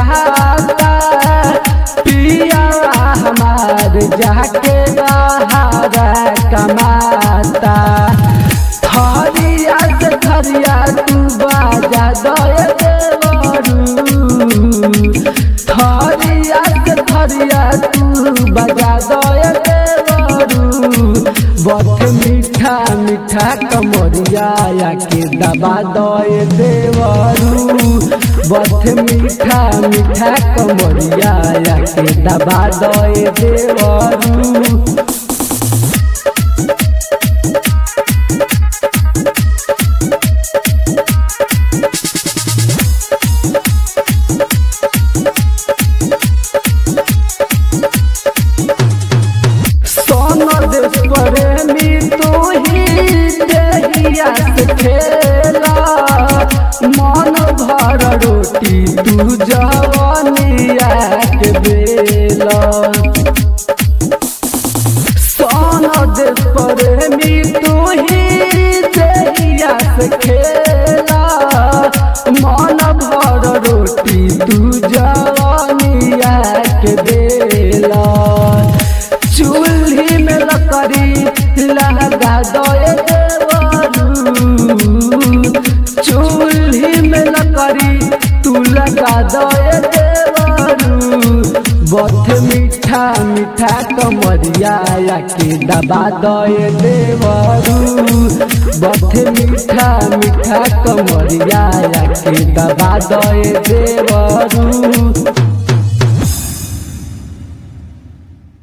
जाता पिया हमार जाके बहारा कमाता थरिया से थरिया तू बाजा दए देवरू थरिया से थरिया तू बजा दए देवरू बथ मीठा मीठा कमरिया के दबा दए देवरू बथ मीठा मीठा कमरिया के दबा दए देवरू सोनद प्रेमी तू ही देहिया से खेला मन भर रोटी तू जवनिया के बेला सोनद प्रेमी तू ही देहिया से खेला मन भर रोटी तू जवनिया के बेला चूल्ही में लकड़ी लगा दए देवरू चूल्ही में लकड़ी तू लगा दए देवरू बथ मीठा मीठा कमरिया के दबा दए देवरू बथ मीठा मीठा कमरिया के दबा दए देवरू